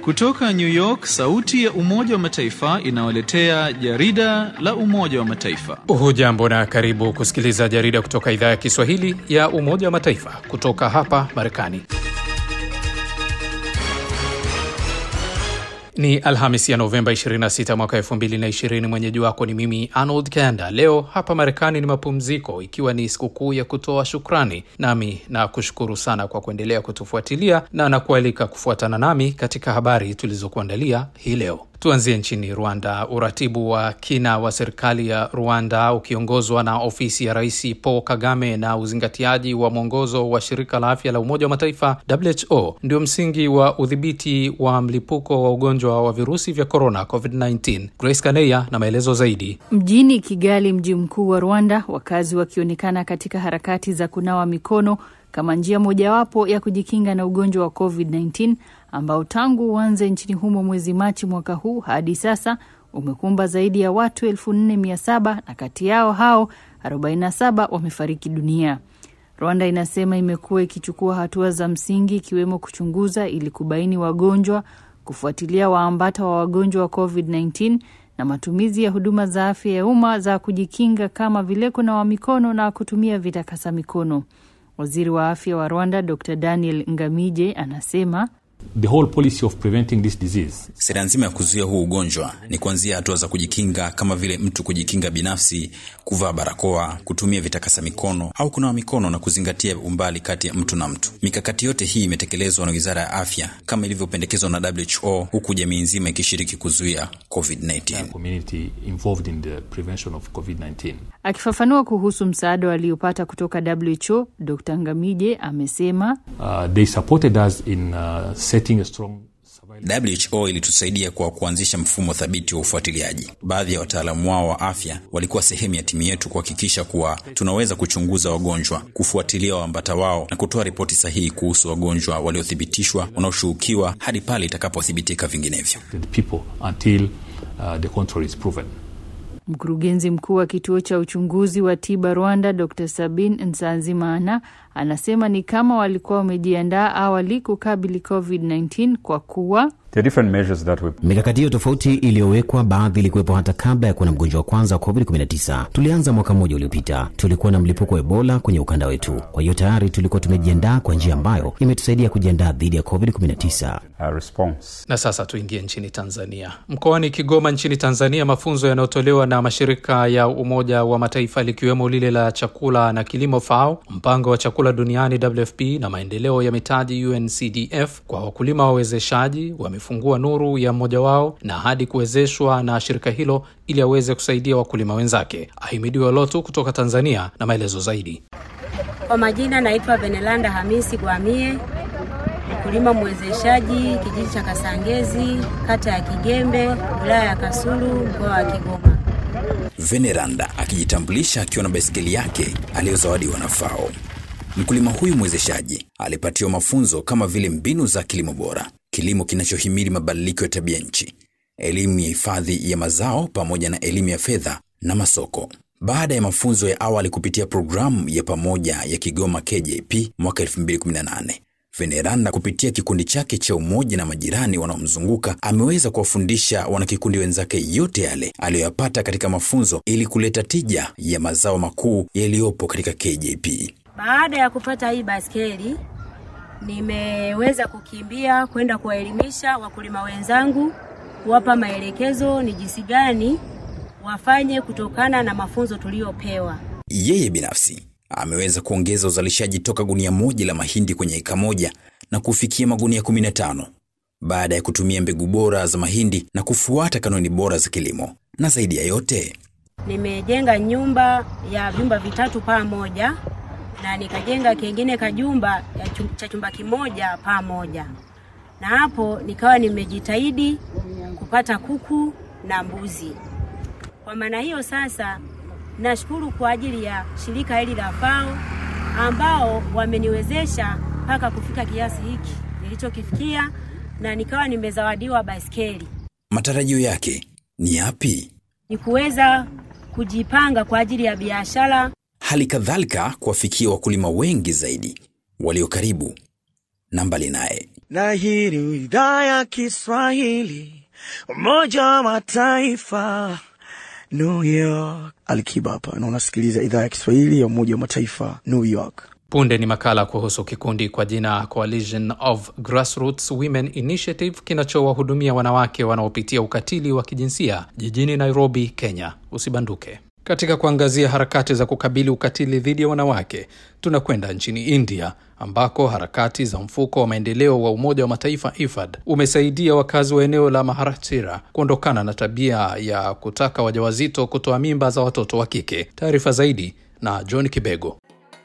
Kutoka New York, sauti ya Umoja wa Mataifa inawaletea jarida la Umoja wa Mataifa. Hujambo na karibu kusikiliza jarida kutoka idhaa ya Kiswahili ya Umoja wa Mataifa kutoka hapa Marekani. Ni Alhamis ya Novemba 26 mwaka 2020. Mwenyeji wako ni mimi Arnold Kanda. Leo hapa Marekani ni mapumziko, ikiwa ni sikukuu ya kutoa shukrani, nami na kushukuru sana kwa kuendelea kutufuatilia na nakualika kufuatana nami katika habari tulizokuandalia hii leo. Tuanzie nchini Rwanda. Uratibu wa kina wa serikali ya Rwanda ukiongozwa na ofisi ya Rais Paul Kagame na uzingatiaji wa mwongozo wa shirika la afya la Umoja wa Mataifa WHO ndio msingi wa udhibiti wa mlipuko wa ugonjwa wa virusi vya korona COVID-19. Grace Kaneya na maelezo zaidi. Mjini Kigali, mji mkuu wa Rwanda, wakazi wakionekana katika harakati za kunawa mikono kama njia mojawapo ya kujikinga na ugonjwa wa COVID-19 ambao tangu uanze nchini humo mwezi Machi mwaka huu hadi sasa umekumba zaidi ya watu 4700 na kati yao hao 47 wamefariki dunia. Rwanda inasema imekuwa ikichukua hatua za msingi ikiwemo kuchunguza ili kubaini wagonjwa, kufuatilia waambata wa wagonjwa wa COVID-19 na matumizi ya huduma za afya ya umma za kujikinga kama vile kunawa mikono na kutumia vitakasa mikono. Waziri wa afya wa Rwanda Dr Daniel Ngamije anasema The whole policy of preventing this disease. Sera nzima ya kuzuia huu ugonjwa ni kuanzia hatua za kujikinga kama vile mtu kujikinga binafsi, kuvaa barakoa, kutumia vitakasa mikono au kunawa mikono na kuzingatia umbali kati ya mtu na mtu. Mikakati yote hii imetekelezwa na Wizara ya Afya kama ilivyopendekezwa na WHO, huku jamii nzima ikishiriki kuzuia COVID-19. Community involved in the prevention of COVID-19. Akifafanua kuhusu msaada waliopata kutoka WHO, Dr Ngamije amesema Uh, they supported us in uh, setting a strong WHO ilitusaidia kwa kuanzisha mfumo thabiti wa ufuatiliaji. Baadhi ya wataalamu wao wa afya walikuwa sehemu ya timu yetu kuhakikisha kuwa tunaweza kuchunguza wagonjwa, kufuatilia waambata wao na kutoa ripoti sahihi kuhusu wagonjwa waliothibitishwa, wanaoshuhukiwa hadi pale itakapothibitika vinginevyo. the people until uh, the contrary is proven. Mkurugenzi mkuu wa kituo cha uchunguzi wa tiba Rwanda, Dr Sabin Nsanzimana anasema ni kama walikuwa wamejiandaa awali kukabili COVID-19 kwa kuwa mikakati hiyo tofauti iliyowekwa, baadhi ilikuwepo hata kabla ya kuwa na mgonjwa wa kwanza wa COVID-19. Tulianza mwaka mmoja uliopita, tulikuwa na mlipuko wa Ebola kwenye ukanda wetu. Kwa hiyo tayari tulikuwa tumejiandaa kwa njia ambayo imetusaidia kujiandaa dhidi ya COVID-19. Na sasa tuingie nchini Tanzania. Mkoani Kigoma nchini Tanzania, mafunzo yanayotolewa na mashirika ya Umoja wa Mataifa likiwemo lile la chakula na kilimo FAO, mpango wa chakula duniani WFP na maendeleo ya mitaji UNCDF kwa wakulima wawezeshaji wamefungua nuru ya mmoja wao na hadi kuwezeshwa na shirika hilo ili aweze kusaidia wakulima wenzake. Ahimidiwa Lotu kutoka Tanzania na maelezo zaidi. Kwa majina naitwa Benelanda Hamisi Gwamie, mkulima mwezeshaji kijiji cha Kasangezi, kata ya Kigembe, wilaya ya Kasulu, mkoa wa Kigoma. Veneranda akijitambulisha akiwa na baiskeli yake aliyozawadiwa na FAO. Mkulima huyu mwezeshaji alipatiwa mafunzo kama vile mbinu za kilimo bora, kilimo kinachohimili mabadiliko ya tabia nchi, elimu ya hifadhi ya mazao pamoja na elimu ya fedha na masoko. Baada ya mafunzo ya awali kupitia programu ya pamoja ya Kigoma KJP mwaka 2018, Veneranda kupitia kikundi chake cha umoja na majirani wanaomzunguka ameweza kuwafundisha wanakikundi wenzake yote yale aliyoyapata katika mafunzo ili kuleta tija ya mazao makuu yaliyopo katika KJP. Baada ya kupata hii baskeli, nimeweza kukimbia kwenda kuwaelimisha wakulima wenzangu, kuwapa maelekezo ni jinsi gani wafanye kutokana na mafunzo tuliyopewa. Yeye binafsi ameweza kuongeza uzalishaji toka gunia moja la mahindi kwenye eka moja na kufikia magunia 15 baada ya kutumia mbegu bora za mahindi na kufuata kanuni bora za kilimo. Na zaidi ya yote, Nimejenga nyumba ya vyumba vitatu paa moja na nikajenga kengine kajumba ya chum- cha chumba kimoja paa moja, na hapo nikawa nimejitahidi kupata kuku na mbuzi. Kwa maana hiyo sasa, nashukuru kwa ajili ya shirika hili la FAO ambao wameniwezesha mpaka kufika kiasi hiki nilichokifikia, na nikawa nimezawadiwa baiskeli. matarajio yake ni yapi? Ni kuweza kujipanga kwa ajili ya biashara Hali kadhalika kuwafikia wakulima wengi zaidi walio karibu na mbali naye. Na hii ni idhaa ya Kiswahili, Umoja wa Mataifa, New York. Alikiba hapa na unasikiliza idhaa ya Kiswahili ya Umoja wa Mataifa, New York. Punde ni makala kuhusu kikundi kwa jina Coalition of Grassroots Women Initiative kinachowahudumia wanawake wanaopitia ukatili wa kijinsia jijini Nairobi, Kenya. Usibanduke. Katika kuangazia harakati za kukabili ukatili dhidi ya wanawake, tunakwenda nchini India ambako harakati za mfuko wa maendeleo wa Umoja wa Mataifa IFAD umesaidia wakazi wa eneo la Maharashtra kuondokana na tabia ya kutaka wajawazito kutoa mimba za watoto wa kike. Taarifa zaidi na John Kibego.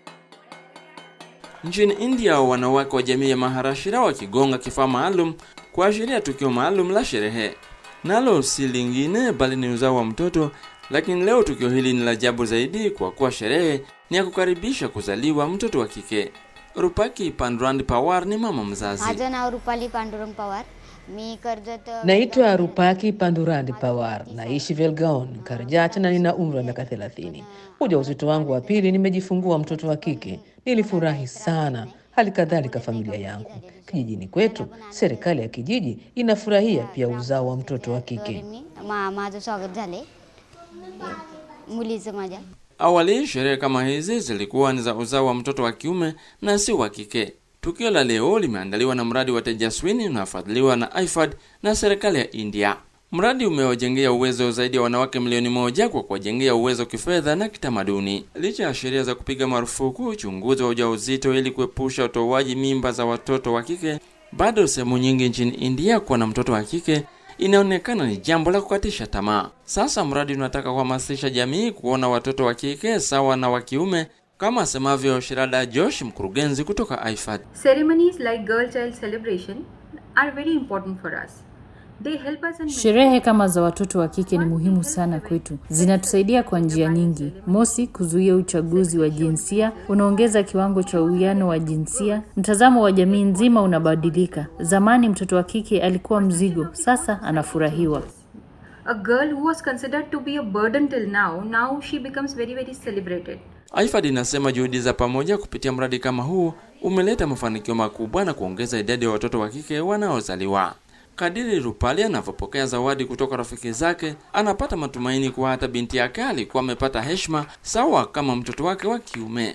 Nchini India, wanawake wa jamii ya Maharashtra wakigonga kifaa maalum kuashiria tukio maalum la sherehe, nalo si lingine bali ni uzao wa mtoto. Lakini leo tukio hili ni la ajabu zaidi, kwa kuwa sherehe ni ya kukaribisha kuzaliwa mtoto wa kike. Rupaki Pandurang Pawar ni mama mzazi. माझं नाव रुपाली पांडुरंग पवार मी Karjat Naitwa Rupaki Pandurandi Pawar, naishi Velgaon, Karjat na nina umri wa miaka 30. Ujauzito wangu wa pili nimejifungua mtoto wa kike. Nilifurahi sana, hali kadhalika familia yangu. Kijijini kwetu, serikali ya kijiji inafurahia pia uzao wa mtoto wa kike. मी मा माझं स्वागत झाले मुलीचं माझ्या Awali sherehe kama hizi zilikuwa ni za uzao wa mtoto wa kiume na si wa kike. Tukio la leo limeandaliwa na mradi wa Tejaswini unaofadhiliwa na IFAD na serikali ya India. Mradi umewajengea uwezo zaidi ya wanawake milioni moja kwa kuwajengea uwezo kifedha na kitamaduni. Licha ya sheria za kupiga marufuku uchunguzi wa ujauzito ili kuepusha utoaji mimba za watoto wa kike, bado sehemu nyingi nchini India kuwa na mtoto wa kike inaonekana ni jambo la kukatisha tamaa. Sasa mradi unataka kuhamasisha jamii kuona watoto wa kike sawa na wa kiume, kama asemavyo Shirada Josh, mkurugenzi kutoka IFAD. Ceremonies like Girl Child Celebration are very important for us. They help us in Sherehe kama za watoto wa kike ni muhimu sana kwetu, zinatusaidia kwa njia nyingi. Mosi, kuzuia uchaguzi wa jinsia, unaongeza kiwango cha uwiano wa jinsia. Mtazamo wa jamii nzima unabadilika. Zamani mtoto wa kike alikuwa mzigo, sasa anafurahiwa. a girl who was considered to be a burden till now, now she becomes very very celebrated. IFAD inasema juhudi za pamoja kupitia mradi kama huu umeleta mafanikio makubwa na kuongeza idadi ya watoto wa kike wanaozaliwa. Kadiri Rupali anavyopokea zawadi kutoka rafiki zake, anapata matumaini kuwa hata binti yake alikuwa amepata heshima sawa kama mtoto wake wa kiume.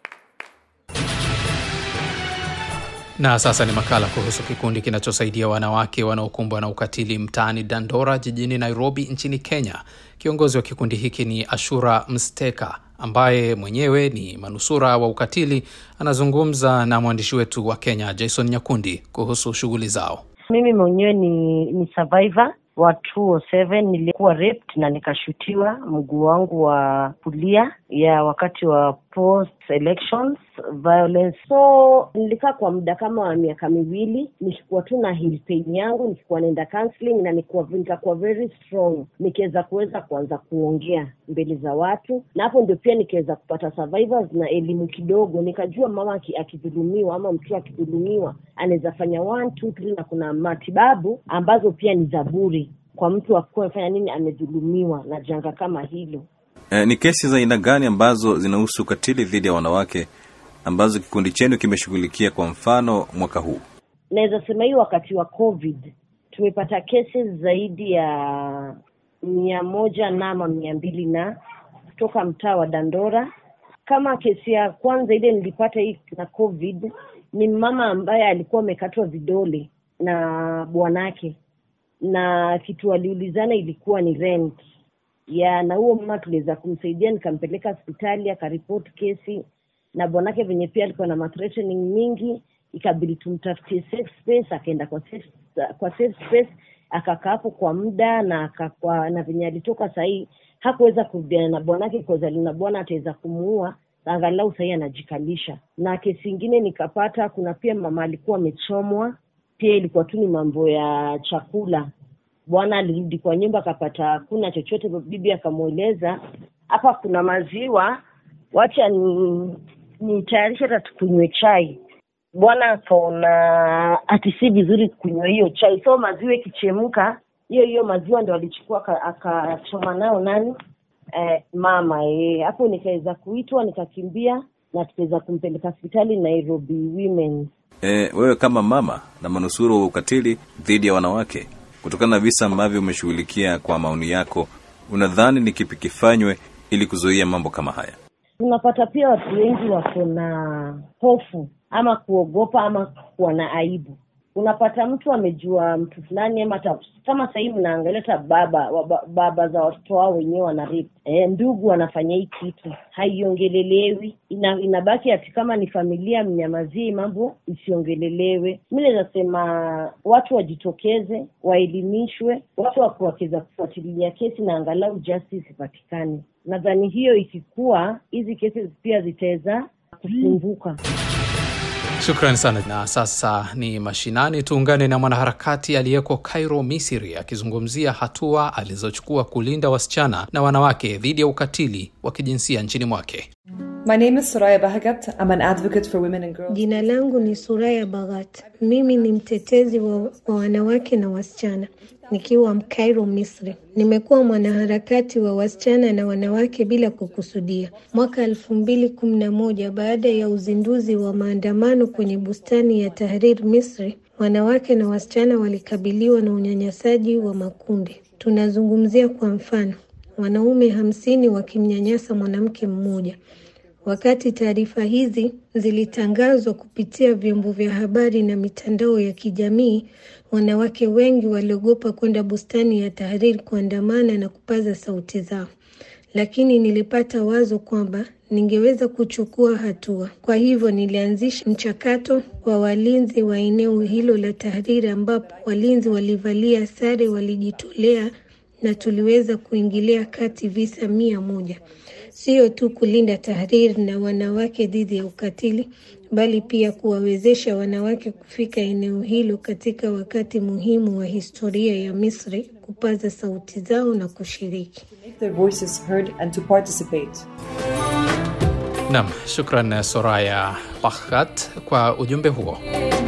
Na sasa ni makala kuhusu kikundi kinachosaidia wanawake wanaokumbwa na ukatili mtaani Dandora jijini Nairobi nchini Kenya. Kiongozi wa kikundi hiki ni Ashura Msteka ambaye mwenyewe ni manusura wa ukatili. Anazungumza na mwandishi wetu wa Kenya Jason Nyakundi kuhusu shughuli zao. Mimi mwenyewe ni, ni survivor wa 207 nilikuwa raped na nikashutiwa mguu wangu wa kulia ya wakati wa post elections violence. So nilikaa kwa muda kama wa miaka miwili nikikuwa tu na heel pain yangu, nikikuwa naenda counseling na nikuwa, nikakuwa very strong, nikiweza kuweza kuanza kuongea mbele za watu, na hapo ndio pia nikaweza kupata survivors na elimu kidogo, nikajua mama aki- akidhulumiwa ama mtu akidhulumiwa anaweza fanya one two three, na kuna matibabu ambazo pia ni za bure kwa mtu akuwa amefanya nini, amedhulumiwa na janga kama hilo. Eh, ni kesi za aina gani ambazo zinahusu ukatili dhidi ya wanawake ambazo kikundi chenu kimeshughulikia kwa mfano mwaka huu? naweza sema hii wakati wa covid tumepata cases zaidi ya mia moja na ama mia mbili na kutoka mtaa wa dandora kama kesi ya kwanza ile nilipata hii na covid ni mama ambaye alikuwa amekatwa vidole na bwanake na kitu waliulizana ilikuwa ni rent ya na huo mama tuliweza kumsaidia nikampeleka hospitali akaripoti kesi na bwanake venye pia alikuwa na mathreatening mingi ikabidi tumtafutie safe space akaenda kwa safe, kwa safe space akakaa hapo kwa muda na akakwa, na venye alitoka sahii hakuweza kurudiana na bwanake kozali na bwana ataweza kumuua angalau sahii anajikalisha na kesi ingine nikapata kuna pia mama alikuwa amechomwa pia ilikuwa tu ni mambo ya chakula bwana alirudi kwa nyumba akapata hakuna chochote bibi akamweleza hapa kuna maziwa wacha ni nitayarishe hata tukunywe chai bwana akaona ati si vizuri kunywa hiyo chai so maziwa ikichemka hiyo hiyo maziwa ndo alichukua aka- akachoma nayo nani eh, mama eh. hapo nikaweza kuitwa nikakimbia na tukaweza kumpeleka hospitali nairobi women E, wewe kama mama na manusuru wa ukatili dhidi ya wanawake, kutokana na visa ambavyo umeshughulikia, kwa maoni yako, unadhani ni kipi kifanywe ili kuzuia mambo kama haya? Unapata pia watu wengi wako na hofu ama kuogopa ama kuwa na aibu. Unapata mtu amejua mtu fulani ama hata kama sahii mnaangalia hata baba wa- baba za watoto wao wenyewe wana rape. E, ndugu wanafanya hii kitu haiongelelewi, ina, inabaki ati kama ni familia mnyamazie mambo isiongelelewe. Mi naweza sema watu wajitokeze, waelimishwe, watu wakiweza kufuatilia kesi na angalau justice ipatikane. Nadhani hiyo ikikuwa, hizi kesi pia zitaweza kufunguka. Shukrani sana. Na sasa ni mashinani, tuungane na mwanaharakati aliyeko Cairo, Misri, akizungumzia hatua alizochukua kulinda wasichana na wanawake dhidi ya ukatili wa kijinsia nchini mwake. My name is Soraya Bahagat. I'm an advocate for women and girls. Jina langu ni Suraya Baghat. Mimi ni mtetezi wa, wa wanawake na wasichana nikiwa Cairo, Misri. Nimekuwa mwanaharakati wa wasichana na wanawake bila kukusudia. Mwaka elfu mbili kumi na moja baada ya uzinduzi wa maandamano kwenye bustani ya Tahrir, Misri, wanawake na wasichana walikabiliwa na unyanyasaji wa makundi. Tunazungumzia kwa mfano wanaume hamsini wakimnyanyasa mwanamke mmoja. Wakati taarifa hizi zilitangazwa kupitia vyombo vya habari na mitandao ya kijamii, wanawake wengi waliogopa kwenda bustani ya Tahrir kuandamana na kupaza sauti zao. Lakini nilipata wazo kwamba ningeweza kuchukua hatua. Kwa hivyo nilianzisha mchakato wa walinzi wa eneo hilo la Tahrir, ambapo walinzi walivalia sare, walijitolea na tuliweza kuingilia kati visa mia moja sio tu kulinda Tahrir na wanawake dhidi ya ukatili, bali pia kuwawezesha wanawake kufika eneo hilo katika wakati muhimu wa historia ya Misri, kupaza sauti zao na kushiriki. Make their voices heard and to participate. Nam, shukran Soraya Bakhat kwa ujumbe huo.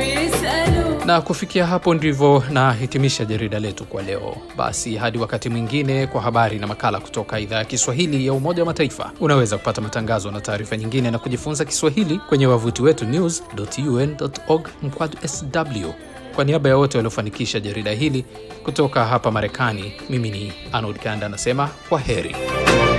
Na kufikia hapo ndivyo nahitimisha jarida letu kwa leo. Basi hadi wakati mwingine, kwa habari na makala kutoka idhaa ya Kiswahili ya Umoja wa Mataifa. Unaweza kupata matangazo na taarifa nyingine na kujifunza Kiswahili kwenye wavuti wetu news.un.org mkwaju sw. Kwa niaba ya wote waliofanikisha jarida hili kutoka hapa Marekani, mimi ni Arnold Kanda anasema kwa heri.